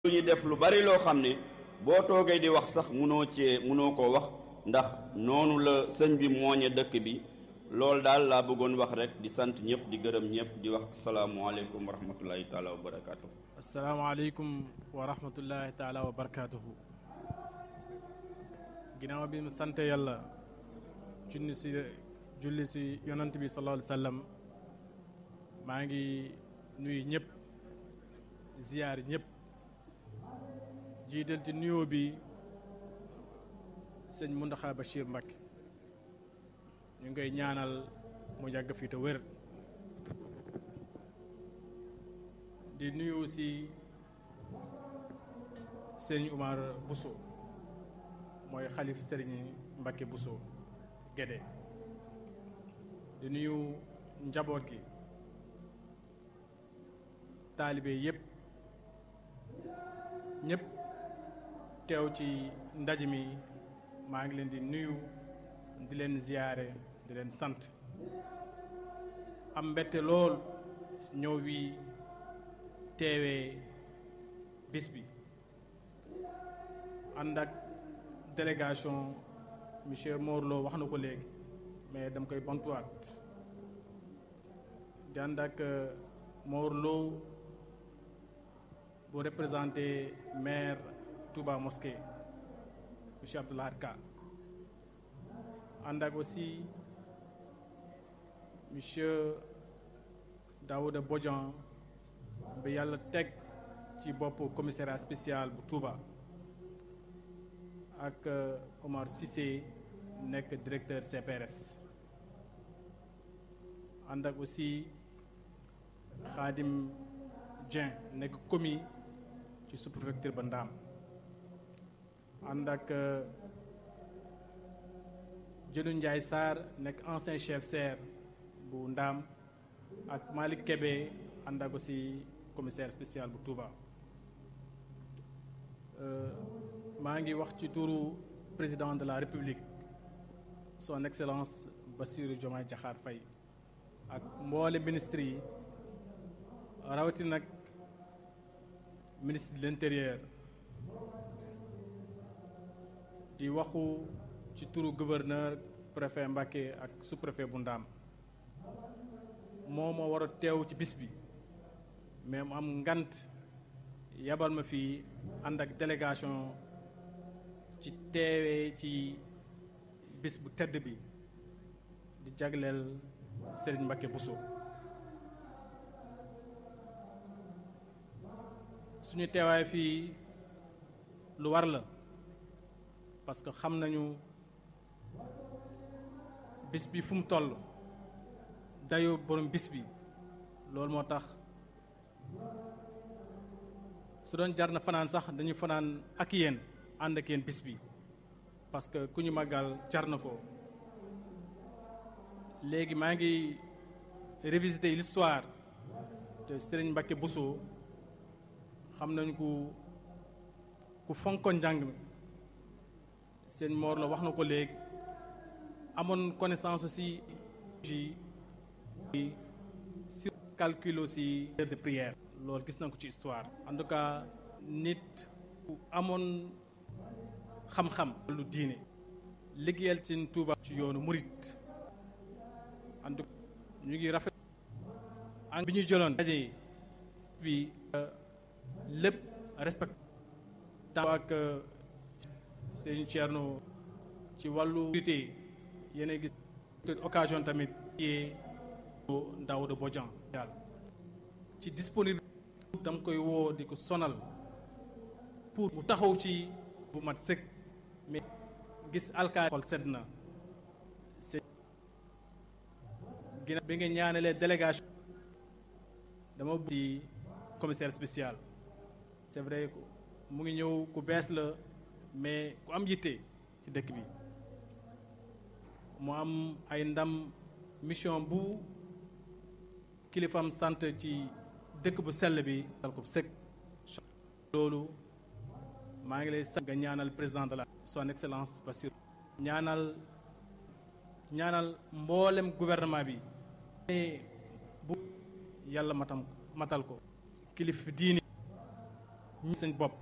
lu ñu def lu bari loo xam ne boo toogee di wax sax munoo cee munoo koo wax ndax noonu la sëñ bi mooñe dëkk bi loolu daal laa bëggoon wax rek di sant ñëpp di gërëm ñëpp di wax asalaamualeykum wa rahmatullahi taala wa barakaatu. asalaamaaleykum wa rahmatullahi taala wa barakaatuhu. ginnaaw bi mu sant yàlla junni si julli si yonant bi sallallahu alayhi wa sallam maa ngi nuyu ñëpp ziyaar ñëpp jiital ci nuyoo bi sëñ Muntaxa Bachir Mbacké ñu ngi koy ñaanal mu yàgg fii te wér di nuyu si sëñ Umar Bousso mooy xalif sëriñ Mbacké Bousso Guédé di nuyu njaboot gi taalibe yépp ñépp teew ci ndaj mi maa ngi leen di nuyu di leen ziyaare di leen sant am mbette lool ñëw wi teewee bis bi ànd ak délégation monsieur Morlo wax na ko léegi mais dama koy bantuwaat di ànd ak Morlo bu représenté maire Touba Mosquée monsieur Abdoulahad Ka ànd ak aussi monsieur Daouda Bodian bi yàlla teg ci bopp commissariat spécial bu Touba ak Omar Cissé nekk directeur CPRS ànd ak aussi Khadim Dieng nekk commis ci sous-préfecture ba Ndaam ànd ak Jënu Ndiaye Sarr nekk ancien chef serre bu Ndaam ak Malick Kébé ànd ak aussi commissaire spécial bu Touba maa ngi wax ci turu président de la République son excellence Bassirou Diomaye Diakhar Faye ak mboole ministres yi rawati nag ministre de l'intérieur di waxu ci turu gouverneur préfet Mbacké ak sous-préfet bu Ndaam moo ma war a teew ci bis bi mais mu am ngant yabal ma fii ànd ak délégation ci teewee ci bis bu tedd bi di jagleel Serigne Mbacké Bousso suñu teewaay fii lu war la parce que xam nañu bis bi fu mu toll dayo borom bis bi loolu moo tax su doon jar na fanaan sax dañu fanaan ak yéen ànd ak yéen bis bi parce que ku ñu màggal jar na ko léegi maa ngi révisiter l'histoire de Serigne Mbacké Bousso xam nañu ku ku fonkoon njàng mi seen moor la wax na ko léegi amoon connaissance aussi sur calcul aussi heure de prière loolu gis nañ ko ci histoire en tout cas nit ku amoon xam-xam lu diine liggéeyal seen Tuuba ci yoonu murit en tout cas ñu ngi rafet an bi ñuy jëloon daje bi lépp respect temps ak seen Thierno ci wàllu unité yéen gis occasion tamit yee Daouda Bodian yàlla ci disponible dam koy woo di ko sonal pour mu taxaw ci bu mat sëkk mais gis alkaati xol sedd na c'est ginnaaw bi nga ñaanalee délégation dama ci commissaire spécial c'est vrai mu ngi ñëw ku bees la mais ku am yitte ci dëkk bi mu am ay ndam mission bu kilifam sant ci dëkk bu sell bi dal ko sëkk loolu maa ngi lay sant nga ñaanal président de la son excellence Bassirou ñaanal ñaanal mboolem gouvernement bi bu yàlla matam matal ko kilif diini ñi seen bopp